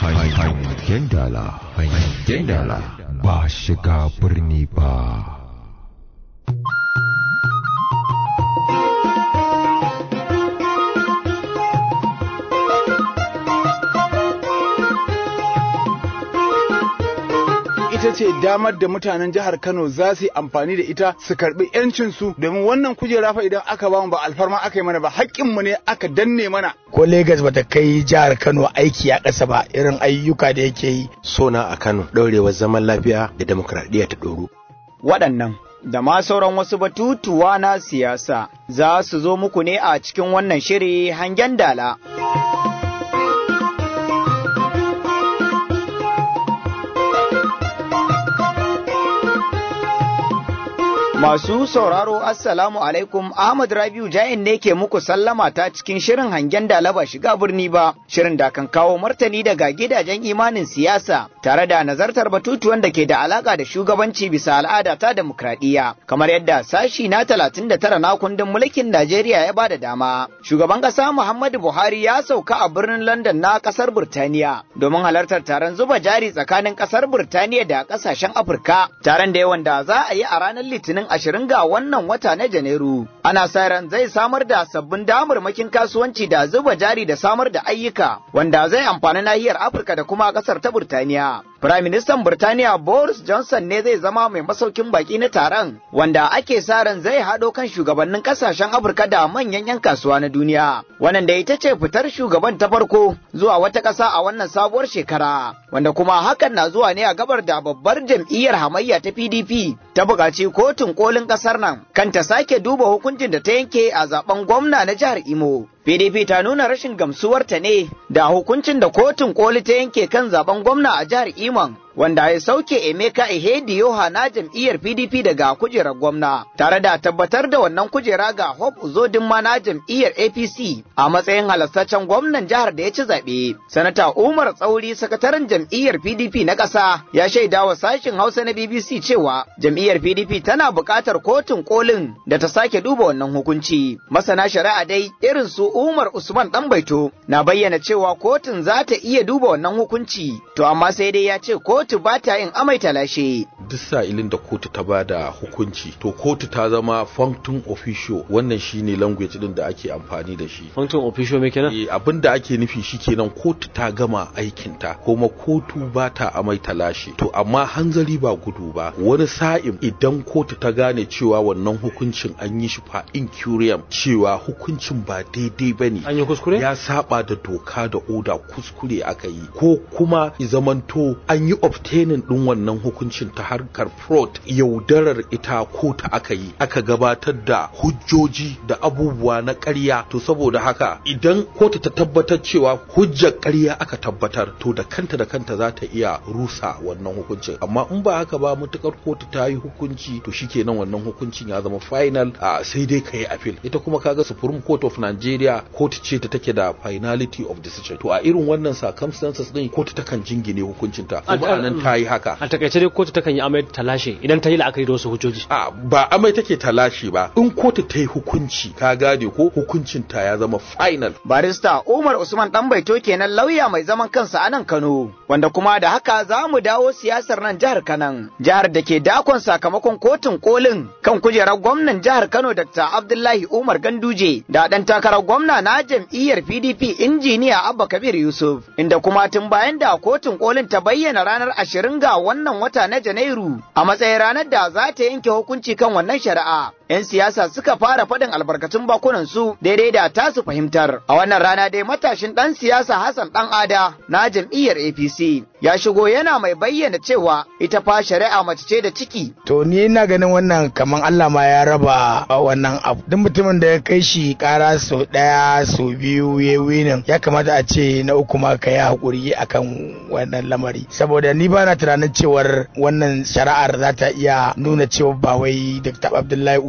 hangen dala hangen dala ba shiga birni ba ita ce damar da mutanen jihar Kano za su yi amfani da ita su karbi yancin su domin wannan kujera fa idan aka ba mu ba alfarma aka yi mana ba haƙƙin mu ne aka danne mana ko Legas bata kai jihar Kano aiki a ƙasa ba irin ayyuka da yake yi sona a Kano ɗaurewar zaman lafiya da demokradiyya ta ɗoru waɗannan da ma sauran wasu batutuwa na siyasa za su zo muku ne a cikin wannan shiri hangen dala. Masu sauraro Assalamu alaikum Ahmad Rabiu Jain ne ke muku sallama ta cikin shirin hangen da laba shiga birni ba, shirin da kan kawo martani daga gidajen imanin siyasa tare da nazartar batutuwan da ke da alaka da shugabanci bisa al'ada ta demokradiyya kamar yadda sashi na 39 na kundin mulkin Najeriya ya bada dama. Shugaban ƙasa Muhammadu Buhari ya sauka a birnin London na ƙasar Burtaniya domin halartar taron zuba jari tsakanin ƙasar Burtaniya da ƙasashen Afirka, taron da yawan da za a yi a ranar Litinin ashirin ga wannan wata na Janairu. Ana sa ran zai samar da sabbin damarmakin kasuwanci da zuba jari da samar da ayyuka wanda zai amfani nahiyar Afirka da kuma ƙasar ta Burtaniya. Firaministan Burtaniya Boris Johnson ne zai zama mai masaukin baki na taron wanda ake sa ran zai haɗo kan shugabannin ƙasashen Afirka da manyan 'yan kasuwa na duniya. Wannan da ita ce fitar shugaban ta farko zuwa wata ƙasa a wannan sabuwar shekara. Wanda kuma hakan na zuwa ne a gabar da babbar jam'iyyar hamayya ta PDP ta buƙaci kotun kolin ƙasar nan kan ta sake duba hukuncin da ta yanke a zaben gwamna na jihar Imo. PDP ta nuna rashin gamsuwarta ne da hukuncin da kotun koli ta yanke kan zaben gwamna a jihar Imon wanda ya sauke Emeka Ihedioha na jam'iyyar PDP daga kujerar gwamna tare da tabbatar da wannan kujera ga Hope Uzodinma na jam'iyyar APC a matsayin halastaccen gwamnan jihar da ya ci zaɓe. Sanata Umar Tsauri sakataren jam'iyyar PDP na ƙasa ya shaida wa sashin Hausa na BBC cewa jam'iyyar PDP tana buƙatar kotun kolin da ta sake duba wannan hukunci. Masana shari'a dai irin su Umar Usman Ɗanbaito na bayyana cewa kotun za ta iya duba wannan hukunci to amma sai dai ya ce kotu ba ta yin amai talashe. duk sa'ilin da kotu ta bada hukunci to kotu ta zama functum officio wannan shine language din da ake amfani da shi functum officio me kenan eh abin da ake nufi shikenan kotu ta gama aikin ta kuma kotu ba ta amai talashe to amma hanzari ba gudu ba wani sa'in idan kotu ta gane cewa wannan hukuncin an yi shi fa incurium cewa hukuncin ba daidai bane an yi kuskure ya saba da doka da oda kuskure aka yi ko kuma zamanto an yi obtaining din wannan hukuncin ta harkar fraud yaudarar ita ko ta aka yi aka gabatar da hujjoji da abubuwa na ƙarya to saboda haka idan kotu ta tabbatar cewa hujjar ƙarya aka tabbatar to da kanta da kanta za ta iya rusa wannan hukuncin amma in ba haka ba mutukar kotu ta yi hukunci to shikenan wannan hukuncin ya zama final a sai dai ka yi appeal ita kuma kaga Supreme Court of Nigeria kotu ce ta take da finality of decision to a irin wannan circumstances din kotu takan jingine hukuncinta kuma anan ta yi haka a takaice dai kotu takan yi amai talashe idan ta yi la'akari da wasu hujjoji a ba amai take talashe ba in kotu ta yi hukunci ka gane ko hukuncin ta ya zama final Barista Umar Usman Ɗanbaito kenan lauya mai zaman kansa a nan Kano wanda kuma da haka za mu dawo siyasar nan jihar Kanan jihar da ke dakon sakamakon kotun kolin kan kujerar gwamnan jihar Kano Dr. Abdullahi Umar Ganduje da ɗan takarar gwamna na jam'iyyar PDP injiniya Abba Kabir Yusuf inda kuma tun bayan da kotun kolin ta bayyana ranar ashirin ga wannan wata na Janairu a matsayin ranar da za ta yanke hukunci kan wannan shari'a. 'Yan siyasa suka fara faɗin albarkatun bakunan su daidai da tasu fahimtar. A wannan rana dai matashin ɗan siyasa Hassan ɗan Ada na jam'iyyar APC ya shigo yana mai bayyana cewa ita fa shari'a mace ce da ciki. to ni ina ganin wannan kaman Allah ma ya raba wannan abu duk mutumin da ya kai shi kara sau daya sau biyu ya winin ya kamata a ce na uku ma ka yi hakuri akan wannan lamari saboda ni ba na tunanin cewar wannan shari'ar za ta iya nuna cewa ba wai Dr. Abdullahi Umar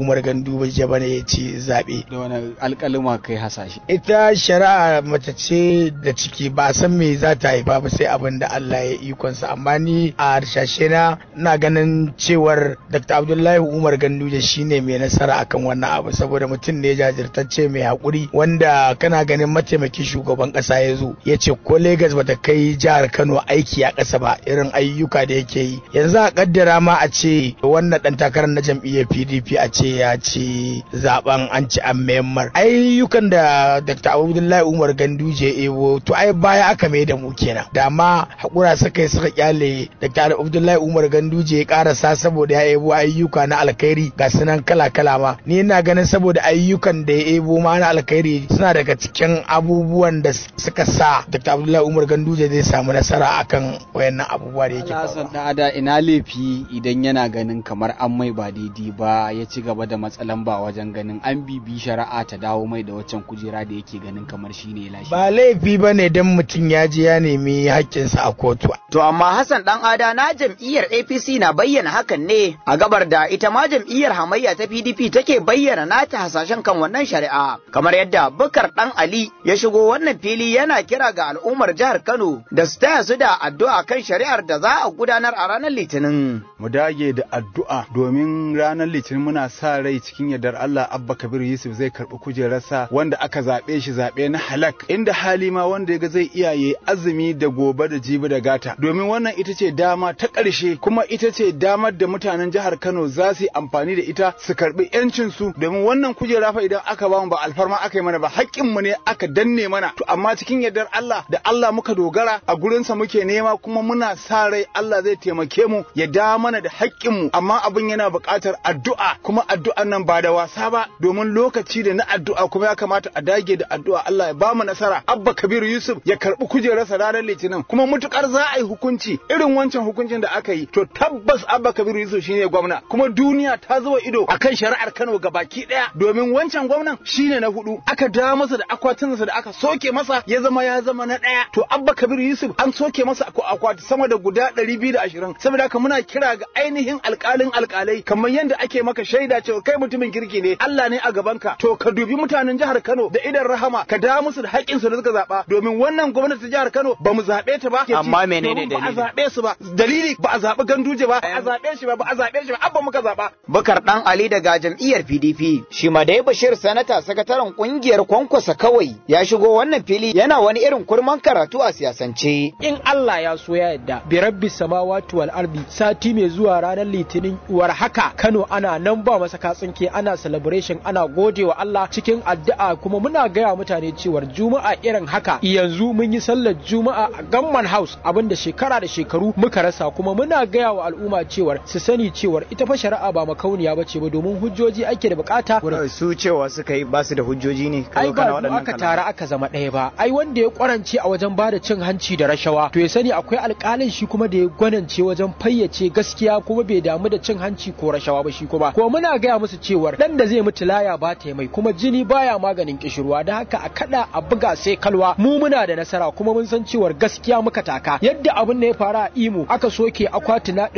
Umar Ganduje bane ya ci zaɓe. da wani alƙalima kai hasashe Ita shari'a mace ce da ciki ba a san me za ta haifa ba sai abin da Allah ya ikonsa amma ni a harshashe na ina ganin cewar Dr. Abdullahi Umar Ganduje shine mai nasara akan wannan abu saboda mutum ne jajirtacce mai haƙuri wanda kana ganin mataimakin shugaban ƙasa ya zo ya ce ko Legas bata kai jihar Kano aiki a ƙasa ba irin ayyuka da yake yi yanzu a kaddara ma a ce wannan dan takarar na jam'iyyar PDP a ce ya ci zaben an ci an Myanmar ayyukan da Dr. Abdullahi Umar Ganduje ebo to ai baya aka mai da mu kenan da ma hakura suka yi suka kyale Dr. Abdullahi Umar Ganduje ya karasa saboda ya ebo ayyuka na alkhairi ga sunan kala kala ma ni ina ganin saboda ayyukan da ya ebo ma na alkhairi suna daga cikin abubuwan da suka sa Dr. Abdullahi Umar Ganduje zai samu nasara akan wayannan abubuwa da yake Hassan faruwa. da ada ina laifi idan yana ganin kamar an mai ba daidai ba ya ci gaba da matsalan ba wajen ganin an bibi shari'a ta dawo mai da waccan kujera da yake ganin kamar shine ya lashe ba laifi ba ne don mutum ya je ya nemi haƙƙinsa a kotu To amma Hassan dan ada na jam'iyyar APC na bayyana hakan ne a gabar da ita ma jam'iyyar hamayya ta PDP take bayyana nata hasashen kan wannan shari'a kamar yadda Bukar dan Ali ya shigo wannan fili yana kira ga al'ummar jihar Kano da su taya su da addu'a kan shari'ar da za a gudanar a ranar Litinin. mu dage da addu'a domin ranar litinin muna sa rai cikin yardar Allah Abba Kabir Yusuf zai karɓi kujerarsa wanda aka zaɓe shi zaɓe na halak inda hali ma wanda ya ga zai iya yi azumi da gobe da jibi da gata domin wannan ita ce dama ta ƙarshe kuma ita ce damar da mutanen jihar Kano za su yi amfani da ita su karɓi yancin su domin wannan kujera fa idan aka bamu ba alfarma aka yi mana ba haƙƙin mu ne aka danne mana to amma cikin yardar Allah da Allah muka dogara a gurinsa muke nema kuma muna sa rai Allah zai taimake mu ya da mana da haƙƙinmu amma abin yana buƙatar addu'a kuma addu'an nan ba da wasa ba domin lokaci da na addu'a kuma ya kamata a dage da addu'a Allah ya bamu nasara Abba Kabiru Yusuf ya karɓi kujerarsa ranar Litinin kuma mutukar za a yi hukunci irin wancan hukuncin da aka yi to tabbas Abba Kabiru Yusuf shine gwamna kuma duniya ta zuba ido akan shari'ar Kano gabaki ɗaya domin wancan gwamnan shine na hudu aka dawo masa da akwatinsa da aka soke masa ya zama ya zama na ɗaya to Abba Kabiru Yusuf an soke masa akwati sama da guda ɗari biyu da ashirin saboda haka muna kira ga ainihin alƙalin alƙalai kamar yadda ake maka shaida cewa kai mutumin kirki ne Allah ne a gabanka to ka dubi mutanen jihar Kano da idan rahama ka da musu da haƙƙinsu da suka zaɓa domin wannan gwamnati ta jihar Kano ba mu zaɓe ta ba Amma menene Domin ba a dalili? zaɓe su ba dalili ba a zaɓi ganduje ba ba a zaɓe shi ba ba a zaɓe shi ba abba muka zaɓa Bukar dan Ali daga jam'iyyar PDP shi ma dai Bashir sanata sakataren kungiyar kwankwasa kawai ya shigo wannan fili yana wani irin kurman karatu a siyasance. in Allah ya so ya yadda bi rabbi samawati wal ardi sati mai zuwa ranar litinin uwar haka Kano ana nan ba masa katsinke ana celebration ana gode wa Allah cikin addu'a kuma muna gaya mutane cewar juma'a irin haka yanzu mun yi sallar juma'a a Gamman House abinda shekara da shekaru muka rasa kuma muna gaya wa al'umma cewar su sani cewar ita fa shari'a ba makauniya bace ba domin hujjoji ake da bukata Su cewa suka yi basu da hujjoji ne. ai ba mu aka tara aka zama ɗaya ba ai wanda ya kwarance a wajen bada cin hanci da rashawa to ya sani akwai alƙalin shi kuma da ya gwanance wajen fayyace gaskiya kuma bai damu da cin hanci ko rashawa ba shi kuma ko muna gaya musu cewar dan da zai mutu laya ba ta mai kuma jini baya maganin kishirwa da haka a kada a buga sai kalwa mu muna da nasara kuma mun san cewar gaskiya muka taka yadda abin da ya faru a Imo aka soke akwati na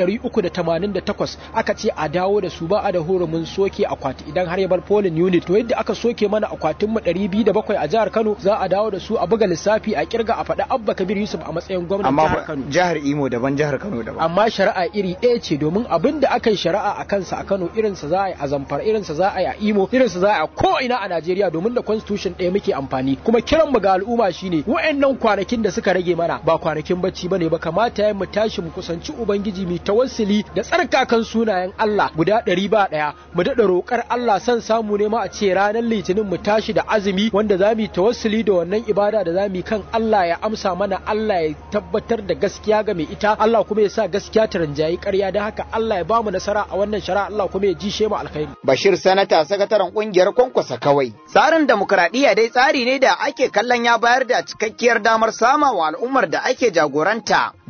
388 aka ce a dawo da su ba a da hurumin soke akwati idan har ya bar polling unit to yadda aka soke mana akwatin mu 207 a jihar Kano za a dawo da su a buga lissafi a kirga a faɗi Abba Kabir Yusuf a matsayin gwamnan jihar Kano jihar Imo daban jihar Kano daban. amma shari'a iri ɗaya ce domin abin da aka yi shari'a a kansa a Kano irinsa za a yi a Zamfara irinsa za a yi a Imo irinsa za a yi a ko ina a Najeriya domin da constitution ɗaya muke amfani kuma kiran mu ga al'umma shine wa'annan kwanakin da suka rage mana ba kwanakin bacci bane ba kamata ya mu tashi mu kusanci ubangiji mu tawassuli da tsarkakan sunayen Allah guda ɗari ba ɗaya mu daɗa roƙar Allah san samu ne ma a ce ranar litinin mu tashi da azumi wanda za mu yi tawassuli da wannan ibada da za mu yi kan Allah ya amsa mana Allah ya tabbatar da gaskiya ga mai ita Allah kuma ya sa gaskiya ta rinjayi ƙarya don haka Allah ya bamu nasara a wannan shari'a Allah kuma ya jishe mu alkhairi Bashir sanata sakataren kungiyar kwankwasa kawai. Tsarin demokradiyya dai tsari ne da ake kallon ya bayar da cikakkiyar damar sama wa al'ummar da ake jagoranta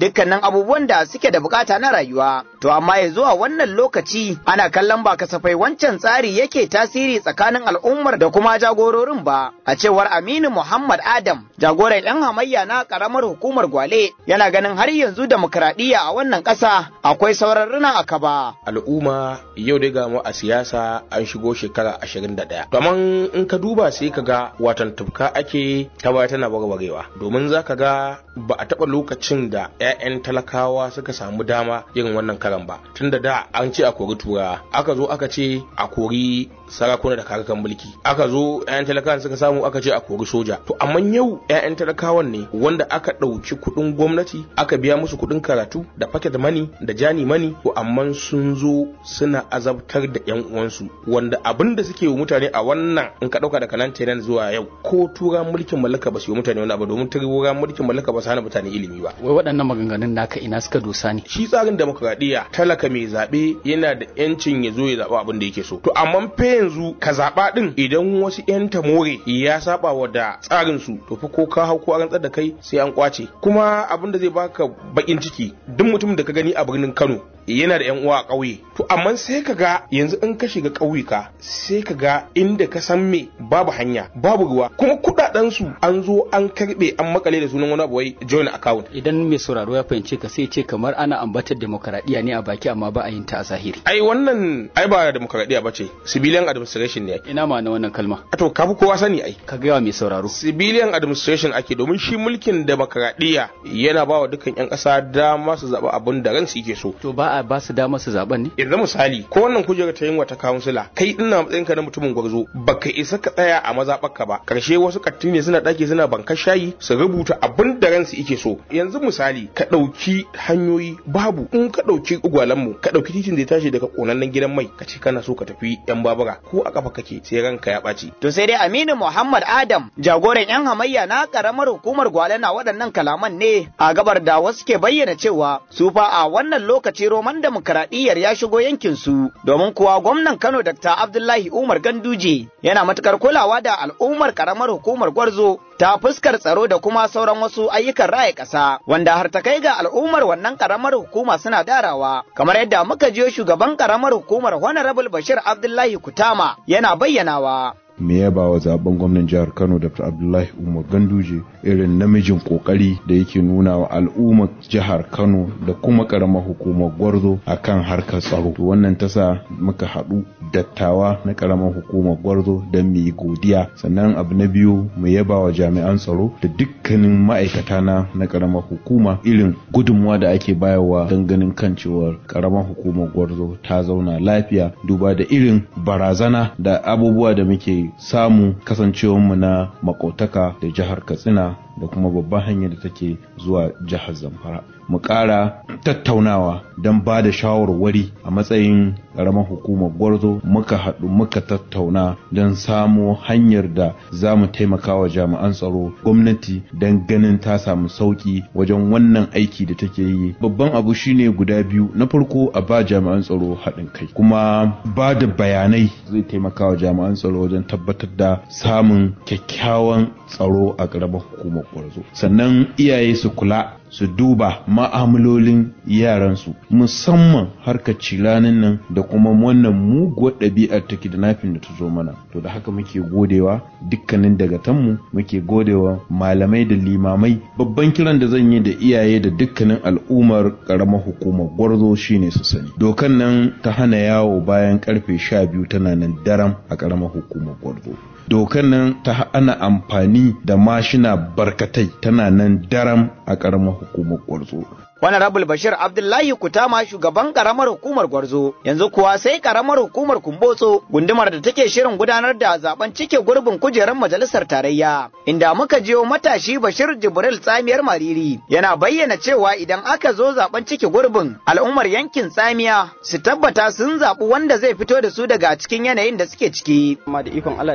dukkanin abubuwan da suke da bukata na rayuwa. To amma ya zuwa wannan lokaci ana kallon ba kasafai wancan tsari yake tasiri tsakanin al'ummar da kuma jagororin ba. A cewar Aminu Muhammad Adam, jagoran 'yan hamayya na karamar hukumar Gwale, yana ganin har yanzu demokradiyya a wannan ƙasa akwai sauran rina a kaba. al'umma yau dai ga mu a siyasa an shigo shekara 21 domin in ka duba sai ka ga watan tufka ake ta baya tana warwarewa domin za ka ga ba a taɓa lokacin da 'ya'yan talakawa suka samu dama irin wannan karan ba tunda da an ce a kori turawa aka zo aka ce a kori sarakuna da karakan mulki aka zo 'ya'yan talakawan suka samu aka ce a kori soja to amma yau 'ya'yan talakawan ne wanda aka ɗauki kuɗin gwamnati aka biya musu kuɗin karatu da pocket money da jani money to amma sun zo suna azabtar da 'yan uwansu wanda abin da suke wa mutane a wannan in ka ɗauka daga nan tenan zuwa yau ko tura mulkin mallaka ba su yi mutane wani abu domin tura mulkin mallaka ba su hana mutane ilimi ba wai waɗannan maganganun naka ina suka dosa ne shi tsarin demokradiyya talaka mai zaɓe yana da yancin ya zo ya zaɓa abin da yake so to amma fa yanzu ka zaɓa ɗin idan wasu 'yan tamore ya saba wa da tsarin su to fa ko ka hau ko an rantsar da kai sai an kwace kuma abin da zai baka bakin ciki duk mutumin da ka gani a birnin Kano yana da 'yan uwa a ƙauye to amma sai ka ga yanzu in ka shiga ƙauyuka sai ka ga inda ka san me babu hanya babu ruwa kuma kuɗaɗen su an zo an karɓe an makale da sunan wani abu wai join account idan mai sauraro ya fahimce ka sai ce kamar ana ambatar demokaradiyya ne a baki amma ba a yin ta a zahiri ai wannan ai ba demokradiyya ba ce civilian administration ne ina ma na wannan kalma to kafi kowa sani ai ka gaya mai sauraro civilian administration ake domin shi mulkin demokradiyya yana ba wa dukkan 'yan ƙasa dama su zaɓi abin da ransu yake so to ba a ba su dama su zaben ne yanzu misali ko wannan kujerar ta yin wata kawunsila kai ina matsayin ka na mutumin gwarzo baka isa ka tsaya a mazaɓarka ba karshe wasu katti ne suna ɗaki suna bankar shayi su rubuta abin da ransu yake so yanzu misali ka ɗauki hanyoyi babu in ka ɗauki ugwalanmu ka ɗauki titin da ya tashi daga ƙonannen gidan mai ka ce kana so ka tafi yan babura ko a kafa kake sai ranka ya ɓaci. To sai dai Aminu Muhammad Adam jagoran 'yan hamayya na karamar hukumar Gwale na waɗannan kalaman ne a gabar da wasu ke bayyana cewa su fa a wannan lokaci roman demokaradiyyar ya shigo yankin su domin kuwa gwamnan Kano Dr. Abdullahi Umar Ganduje yana matukar kulawa da al'ummar karamar hukumar Gwarzo ta fuskar tsaro da kuma sauran wasu ayyukan raya ƙasa wanda har ta kai ga al'ummar wannan karamar hukuma suna darawa kamar yadda muka jiyo shugaban karamar hukumar Honorable Bashir Abdullahi Kutama yana bayyanawa. me yaba wa zaben gwamnan jihar Kano Dr. Abdullahi Umar Ganduje irin namijin kokari da yake nuna wa al'ummar jihar Kano da kuma karamar hukumar Gwarzo akan harkar tsaro. Wannan tasa muka haɗu dattawa na karamar hukumar Gwarzo don mu yi godiya. Sannan abu na biyu mu yaba wa jami'an tsaro da dukkanin ma'aikata na na karamar hukuma irin gudunmuwa da ake bayarwa don ganin kan cewar karamar hukumar Gwarzo ta zauna lafiya duba da irin barazana da abubuwa da muke samu kasancewarmu na makotaka da jihar katsina da kuma babban hanyar da take zuwa jihar zamfara mu ƙara tattaunawa don ba da shawarwari a matsayin ƙaramar hukumar gwarzo muka haɗu muka tattauna don samo hanyar da za mu taimaka wa jami'an tsaro gwamnati don ganin ta samu sauƙi wajen wannan aiki da take yi babban abu shine guda biyu na farko a ba jami'an tsaro haɗin kai kuma ba da bayanai zai taimaka wa jami'an tsaro wajen tabbatar da samun kyakkyawan tsaro a ƙaramar hukumar gwarzo sannan iyaye su kula su duba ma'amalolin yaransu musamman harkar cilanin nan da kuma wannan muguwar ɗabi'ar ta kidnapping da ta zo mana to da haka muke godewa dukkanin dagatanmu muke godewa malamai da limamai babban kiran da zan yi da iyaye da dukkanin al'ummar ƙaramar hukumar gwarzo shine su sani dokan nan ta hana yawo bayan karfe sha biyu tana nan daram a ƙaramar hukumar gwarzo dokan nan ta ana amfani da mashina barkatai tana nan daram a ƙaramar hukumar gwarzo Honorable Bashir Abdullahi Kutama shugaban karamar hukumar Gwarzo yanzu kuwa sai karamar hukumar Kumbotso gundumar da take shirin gudanar da zaben cike gurbin kujerar majalisar tarayya inda muka jiyo matashi Bashir Jibril Tsamiyar Mariri yana bayyana cewa idan aka zo zaben cike gurbin al'ummar yankin Tsamiya su tabbata sun zaɓi wanda zai fito da su daga cikin yanayin da suke ciki. Amma da ikon Allah da girman Allah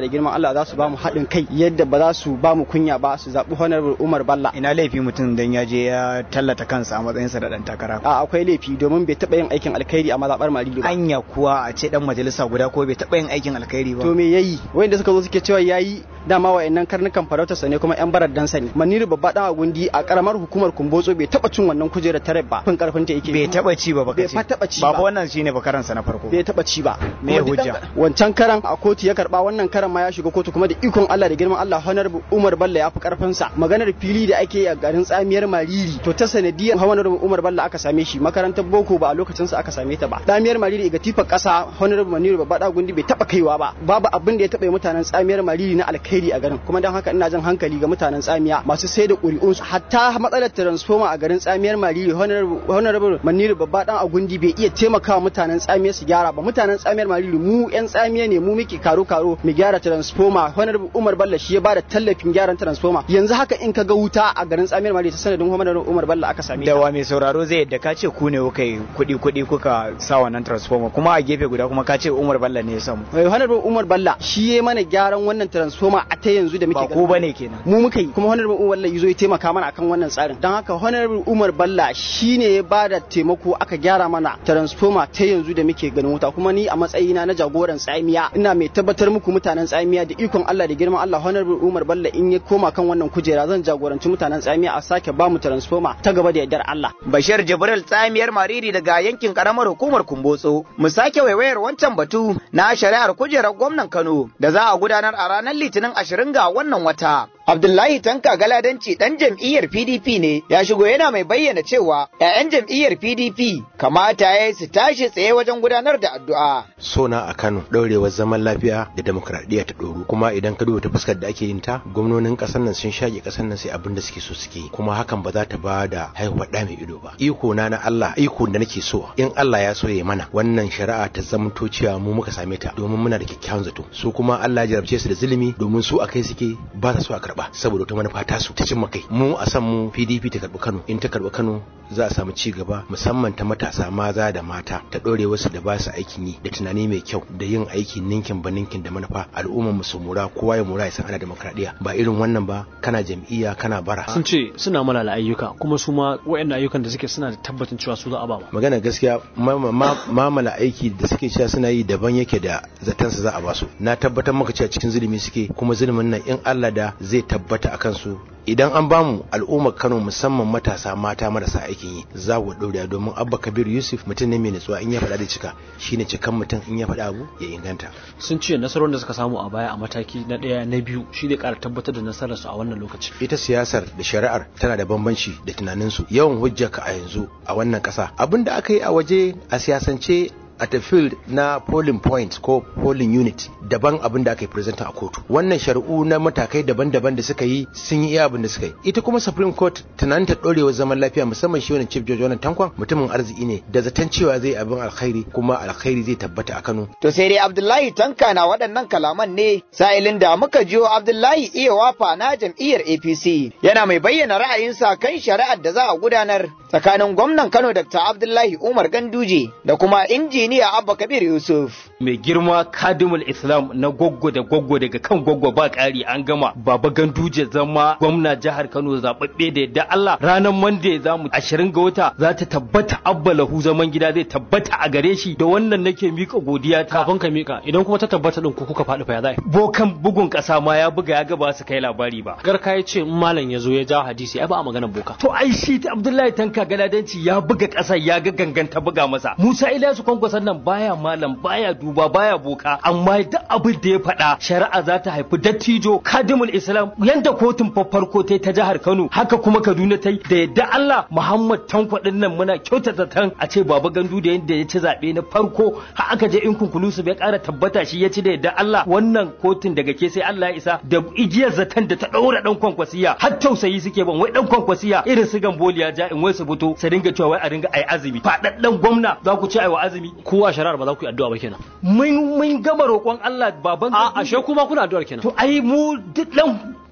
Allah za su ba mu haɗin kai yadda ba za su ba mu kunya ba su zaɓi honorable Umar Balla ina laifi mutum dan ya je ya tallata kansa a matsayinsa da dan takara a akwai laifi domin bai taɓa yin aikin alkhairi a mazaɓar Marili ba anya kuwa a ce dan majalisa guda ko bai taɓa yin aikin alkhairi ba to me yayi wanda suka zo suke cewa yayi dama wa'annan karnukan farautarsa ne kuma yan barar dansa ne Maniru babba dan agundi a karamar hukumar Kumbotso bai taɓa cin wannan kujerar tare ba fin karfin ta yake bai taɓa ci ba baka bai fa taɓa ci ba ba ba wannan shine bakaransa na farko bai taɓa ci ba Me Kuma duk hujja? dan- wancan karan a kotu ya karba wannan karan ma ya shiga kotu kuma da ikon Allah da girman Allah honorable Umar Bello ya fi karfin sa maganar fili da ake yi a garin tsamiyar Mariri to ta sanadiyar honorable Umar Bello aka same shi makarantar boko ba a lokacin sa aka same ta ba tsamiyar Mariri ga tifa kasa honorable Maniru babba da gundi bai taba kaiwa ba babu abin da ya taba yi mutanen tsamiyar Mariri na alkhairi a garin kuma dan haka ina jan hankali ga mutanen tsamiya masu sai da ƙuri'un su hatta matsalar transformer a garin tsamiyar Mariri honorable honorable Maniru babba dan agundi bai iya taimakawa mutanen tsamiyar su gyara ba mutanen tsamiyar Mariri mu yan tsamiya ne mu muke karo karo mu gyara transformer honorable Umar Bello shi ya bada tallafin gyaran transformer yanzu haka in ka ga wuta a garin tsamiyar Mariri ta sanadin honorable Umar Bello aka same ta da wa mai sauraro zai yadda ka ce ku ne kuka yi kuɗi kuɗi kuka sa wannan transformer kuma a gefe guda kuma ka ce Umar Bello ne ya samu Eh, honorable Umar Balla shi ya mana gyaran wannan transformer a ta yanzu da muke ba ko bane kenan mu muka yi kuma honorable Umar Balla yazo ya taimaka mana akan wannan tsarin don haka honorable Umar Balla shine ya bada taimako aka gyara mana transformer ta yanzu da muke ganin wuta kuma ni a matsayina na jagoran tsamiya ina mai tabbatar muku mutanen tsamiya da ikon Allah da girman Allah honorable Umar Balla in ya koma kan wannan kujera zan jagoranci mutanen tsamiya a sake ba mu transformer ta gaba da yardar Allah Bashir Jibril tsamiyar Mariri daga yankin karamar hukumar Kumbotso. Mu sake waiwayar wancan batu na shari'ar kujerar gwamnan Kano da za a gudanar a ranar Litinin ashirin ga wannan wata. Abdullahi Tanka Galadanci dan jam'iyyar PDP ne ya shigo yana mai bayyana cewa 'ya'yan jam'iyyar PDP kamata ya yi su tashi tsaye wajen gudanar da addu'a. sona a Kano ɗaurewar zaman lafiya da demokradiyya ta ɗoru kuma idan ka duba ta fuskar da ake yin ta gwamnonin ƙasar nan sun shage ƙasar nan sai abin da suke so suke yi kuma hakan ba za ta ba da haihuwar ɗa mai ido ba iko na na Allah iko da nake so in Allah ya so ya mana wannan shari'a ta zamanto cewa mu muka same ta domin muna da kyakkyawan zato su kuma Allah ya jarabce su da zulumi domin su akai suke ba sa so a karba saboda wata manufa ta su ta cimma kai mu a san mu PDP ta karbi Kano in ta karbi Kano za a samu ci gaba musamman ta matasa maza da mata ta ɗore wasu da ba su aikin yi da tunani mai kyau da yin aiki ninkin ba ninkin da manufa al'ummar mu su mura kowa ya mura ya san ana demokradiya ba irin wannan ba kana jam'iyya kana bara sun ce suna malala ayyuka kuma su ma waɗannan ayyukan da suke suna da tabbacin cewa su za a ba ma magana gaskiya ma- ma- mamala aiki da suke cewa suna yi daban yake da zaton su za a basu na tabbatar maka cewa cikin zulumi suke kuma zulumin nan in Allah da zai tabbata akan su idan an bamu al'ummar Kano musamman matasa mata marasa aikin yi za ku ɗaure domin Abba Kabir Yusuf mutum ne mai nutsuwa in ya faɗa da cika shine cikan mutum in ya faɗa abu ya inganta sun ce nasarorin da suka samu a baya a mataki na ɗaya na biyu shi zai ƙara tabbatar da nasararsu a wannan lokaci ita siyasar da shari'ar tana da bambanci da tunaninsu yawan hujjaka a yanzu a wannan ƙasa abin da aka yi a waje a siyasance at a field na polling point ko polling unit daban abin da aka yi present a kotu wannan shari'u na matakai daban-daban da suka yi sun yi iya abin da suka yi ita kuma supreme court tunanin ta dorewar zaman lafiya musamman shi wannan chief judge wannan tankwan mutumin arziki ne da zaton cewa zai abin alkhairi kuma alkhairi zai tabbata a Kano To sai dai Abdullahi Tanka na waɗannan kalaman ne sa'ilin da muka jiyo Abdullahi iya wafa na jam'iyyar APC yana mai bayyana ra'ayinsa kan shari'ar da za a gudanar tsakanin gwamnan Kano Dr. Abdullahi Umar Ganduje da kuma injiniya Abba Kabir Yusuf. mai girma kadimul islam na goggo da goggo daga kan goggo ba ƙari an gama baba ganduje zama gwamna jihar kano zaɓaɓɓe da yadda allah ranar monday za mu ashirin ga wata za ta tabbata abba lahu zaman gida zai tabbata a gare shi da wannan nake mika godiya ta kafin ka mika idan kuma ta tabbata din ku kuka faɗi fa ya zai bokan bugun ƙasa ma ya buga ya ga ba su kai labari ba garka ya ce in malam ya zo ya ja hadisi ai ba a maganar boka to ai shi ta abdullahi tanka galadanci ya buga ƙasar ya ga ganganta buga masa musa ilyasu kwankwason nan baya malam baya duba baya boka amma duk abin da ya faɗa shari'a za ta haifi dattijo kadimul islam yanda kotun farko ta ta jihar kano haka kuma kaduna ta yi da yadda allah muhammad tanko din nan muna kyautata tan a ce baba gandu da yadda ya ci zaɓe na farko har aka je in kunkulusu bai ƙara tabbata shi ya ci da yadda allah wannan kotun daga ke sai allah ya isa da igiyar zaton da ta ɗaura ɗan kwankwasiya har tausayi suke ban wai ɗan kwankwasiya irin su gamboliya ja in wai su fito su dinga cewa wai a ringa ai azumi faɗaɗɗen gwamna za ku ce ai wa azumi kowa shari'ar ba za ku yi addu'a ba kenan mun mun gama roƙon Allah baban a ashe kuma kuna addu'ar kenan to ai mu duk dan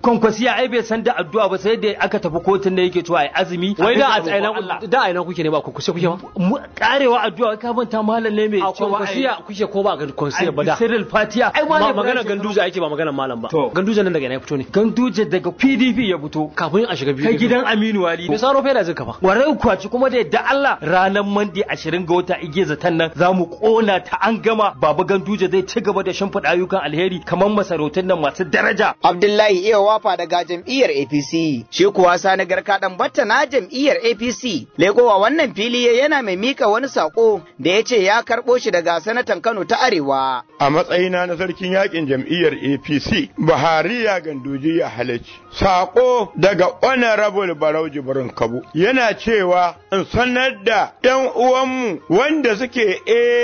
kwankwasiya ai bai san da addu'a ba sai da aka tafi kotun da yake cewa ai azumi wai da a roƙon ina Allah. da a ina kuke ne ba kwankwasiya kuke ba Mu- karewa addu'a ka manta malam ne mai a cewa kwankwasiya kuke ko ba a kwankwasiya ba da Cyril Fatiya ai Ma- malam magana Ibrahim ganduje ake ba magana malam ba To. ganduje nan daga ina ya fito ne Ganduje daga PDP ya fito kafin a shiga biyu kai gidan Aminu Wali me saro fela zai kafa warai kwaci kuma da yadda Allah ranar Monday 20 ga wata igiye zaton nan za mu kona ta an gama baba Ganduje zai ci gaba da shimfiɗa ayyukan alheri kamar masarautun nan masu daraja Abdullahi iya wafa daga jam'iyyar APC, shi kuwa sani garka dan batta na jam'iyyar APC. Lekowa wannan fili yana mai mika wani sako da ya ce ya karɓo shi daga sanatan Kano ta Arewa. a matsayina na sarkin yakin jam'iyyar APC Buhari ya ganduji ya halarci. Sako daga Honorable Barau Jibrin Kabu yana cewa in sanar da ‘yan uwanmu wanda suke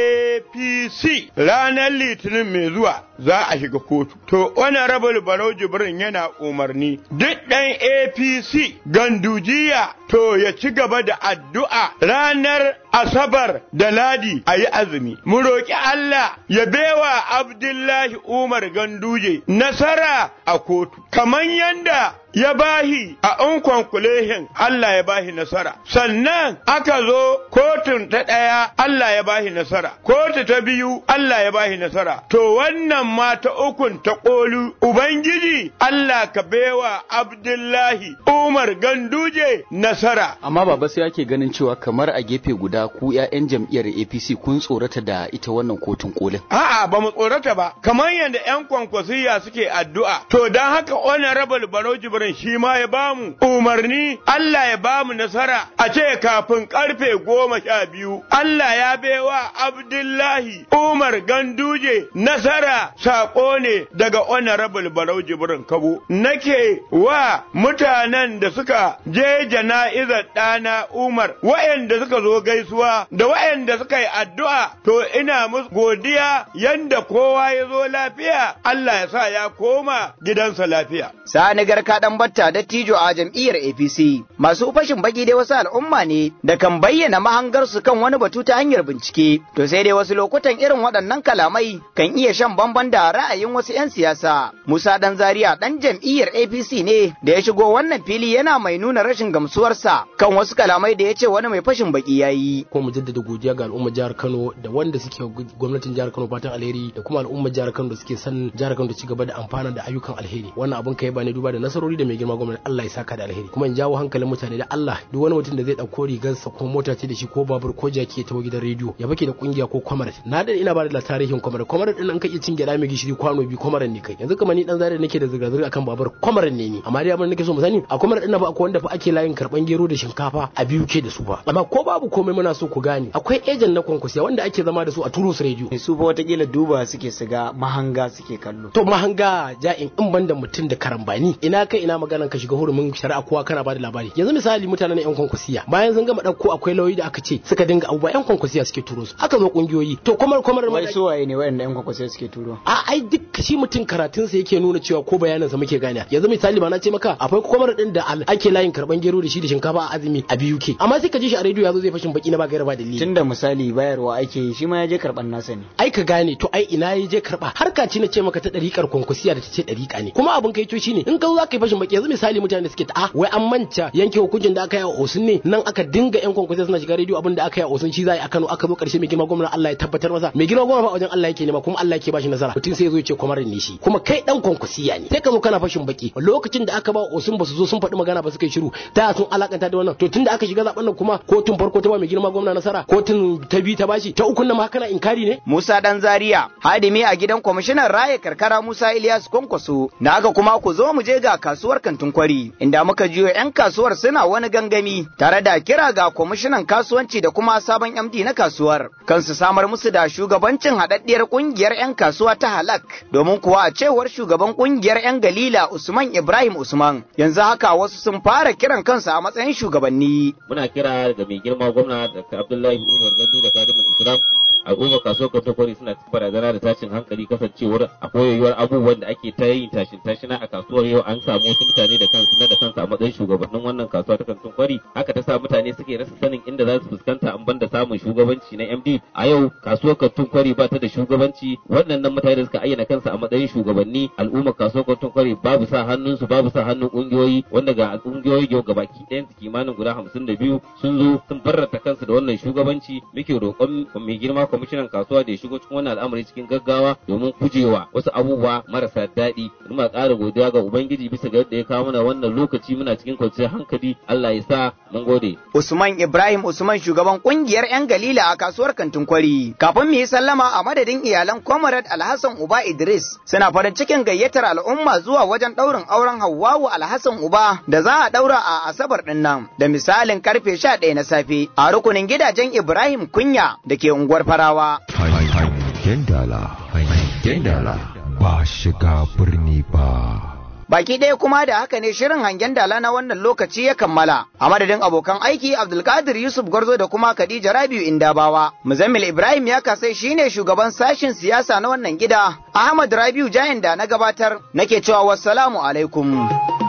APC ranar Litinin mai zuwa za a shiga kotu. To Honorable Barau Jibrin yana umarni duk ɗan APC gandujiya to ya ci gaba da addu'a ranar Asabar da Ladi a yi azumi. Mu roƙi Allah ya bewa Abdullahi Umar Ganduje nasara a kotu, kamar yanda ya bahi a unkonkulehin Allah ya bahi nasara. Sannan aka zo kotun ta ɗaya Allah ya bahi nasara, kotu ta biyu Allah ya bahi nasara. To wannan ma ta ukun ta ƙolu, Ubangiji Allah ka bewa Abdullahi Umar Ganduje nasara. amma baba sai ake ganin cewa kamar a gefe guda ku 'ya'yan jam'iyyar APC kun tsorata da ita wannan kotun kolin A'a ba mu tsorata ba, kamar yadda ‘yan kwankwasiya suke addu'a, to don haka honorable Barau Jibrin shi ma ya bamu umarni Allah ya bamu nasara a ce kafin karfe goma sha biyu, Allah ya baiwa Abdullahi Umar Ganduje nasara saƙo ne daga honorable Barau Jibrin Kabo. Nake wa mutanen da suka je jana'izar ɗana Umar, waɗanda suka zo gaisuwa da waɗanda suka yi addu'a, to ina musu godiya yanda kowa ya zo lafiya, Allah ya sa ya koma gidansa lafiya. Sani garka dan batta dattijo a jam'iyyar APC. Masu fashin baki dai wasu al'umma ne da kan bayyana mahangarsu kan wani batu ta hanyar bincike. To sai dai wasu lokutan irin waɗannan kalamai kan iya shan bamban da ra'ayin wasu 'yan siyasa. Musa Dan Zaria dan jam'iyyar APC ne da ya shigo wannan fili yana mai nuna rashin gamsuwarsa kan wasu kalamai da ya ce wani mai fashin baki ya yi. ko mu jaddada godiya ga al'ummar jihar Kano da wanda suke gwamnatin jihar Kano fatan alheri da kuma al'ummar jihar Kano da suke son jihar Kano da ci gaba da amfana da ayyukan alheri wannan abun kai ba ne duba da nasarori da mai girma gwamnati Allah ya saka da alheri kuma in jawo hankalin mutane da Allah duk wani mutum da zai dauko rigarsa ko mota ce da shi ko babur ko jaki ya tawo gidan rediyo ya bake da kungiya ko kwamar na da ina ba da tarihin kwamar kwamar din an kai cin gyada mai gishiri kwano bi kwamar ne kai yanzu kamar ni dan zare nake da zirga zirga akan babur kwamar ne ni amma dai abin da nake so mu sani a kwamar din na ba akwai wanda fa ake layin karban gero da shinkafa a biyu ke da su ba amma ko babu komai muna so ku gane akwai ejen na kwankwasiya wanda ake zama da su a turus rediyo su fa watakila duba suke su ga mahanga suke kallo to mahanga ja'in in banda mutum da karambani ina kai ina maganan ka shiga hurumin shari'a kowa kana bada labari yanzu misali mutanen yan kwankwasiya bayan sun gama dauko akwai lauyi da aka ce suka dinga abubuwa yan kwankwasiya suke turo su aka zo kungiyoyi to kwamar kwamar wai su waye ne wayanda yan kwakwasai suke turo a ai duk shi mutum karatun sa yake nuna cewa ko bayanin sa muke gane yanzu misali ba na ce maka akwai kwamar din da al- ake layin karban gero da shi da shinkafa a azumi a biyu ke amma sai ka ji shi a rediyo yazo zai fashin baki na ba gaira ba dalili tunda misali bayarwa ake yi shi ma ya je karban nasa ne ai ka gane to ai ina ya je karba harka ce na ce maka ta dariƙar kwankwasiya da ta ce dariƙa ne kuma abin kai to shine in ka zo za ka yi fashin baki yanzu misali mutane da suke ta ah wai an manta yanke hukuncin da aka yi a Osun ne nan aka dinga yan kwankwasiya suna shiga rediyo abin da aka yi a Osun shi za a yi a Kano aka zo karshe mai girma gwamnati Allah ya tabbatar masa mai girma gwamnati ba wajen Allah yake nema kuma Allah yake bashi nasara mutum sai ya zo ya ce kwamarin ne shi kuma kai dan kwankwasiya ne sai ka zo kana fashin baki lokacin da aka ba Osun ba su zo sun faɗi magana ba suka yi shiru ta sun alakanta da wannan to tunda aka shiga zaben nan kuma kotun farko ta ba mai girma gwamnati nasara kotun ta bi ta bashi ta ukun nan ma kana inkari ne Musa Dan Zaria, hadimi a gidan kwamishinan raya karkara Musa Ilyas Kwankwaso, na haka kuma ku zo mu je ga kasuwar kantin kwari, inda muka jiyo 'yan kasuwar suna wani gangami tare da kira ga kwamishinan kasuwanci da kuma sabon MD na kasuwar, kansu samar musu da shugabancin haɗaɗɗiyar ƙungiyar 'yan kasuwa ta halak, domin kuwa a cewar shugaban ƙungiyar 'yan Galila Usman Ibrahim Usman, yanzu haka wasu sun fara kiran kansu a matsayin shugabanni. Muna kira ga mai girma gwamna Dr. Abdullahi Umar Gandu da Kadimul Islam al'ummar kasuwar kwari suna cikin barazana da tashin hankali kasancewar a koyayyuwar abubuwan da ake ta yin tashin tashina a kasuwar yau an samu wasu mutane da kansu na da kansu a matsayin shugabannin wannan kasuwa ta kantin kwari haka ta sa mutane suke rasa sanin inda za su fuskanta an banda samun shugabanci na MD a yau kasuwar kantin kwari ba ta da shugabanci waɗannan mutane da suka ayyana kansu a matsayin shugabanni al'ummar kasuwar kantin kwari babu sa hannunsu babu sa hannun kungiyoyi wanda ga kungiyoyi yau gabaki ɗayan su kimanin guda hamsin da biyu sun zo sun barrata kansu da wannan shugabanci muke roƙon mai girma kwamishinan kasuwa da ya shigo cikin wannan al'amari cikin gaggawa domin gujewa wasu abubuwa marasa daɗi muna ƙara godiya ga ubangiji bisa ga yadda ya kawo mana wannan lokaci muna cikin kwanciyar hankali Allah ya sa mun gode Usman Ibrahim Usman shugaban kungiyar 'yan Galila a kasuwar Kantin Kwari. Kafin mu yi sallama a madadin iyalan Comrade Alhassan Uba Idris suna farin cikin gayyatar al'umma zuwa wajen ɗaurin auren Hawwawu Alhassan Uba da za a ɗaura a Asabar ɗin nan da misalin karfe 11 na safe a rukunin gidajen Ibrahim Kunya da ke unguwar Farawa. Hangen dala, hangen dala ba shiga birni ba. Baki ɗaya kuma da haka ne shirin hangen dala na wannan lokaci ya kammala. A madadin abokan aiki Abdulkadir Yusuf Gwarzo da kuma Khadija Rabiu Indabawa. Muzammil Ibrahim ya kasai shine shugaban sashin siyasa na wannan gida. Ahmad Rabiu Jayin da na gabatar nake cewa wassalamu alaikum.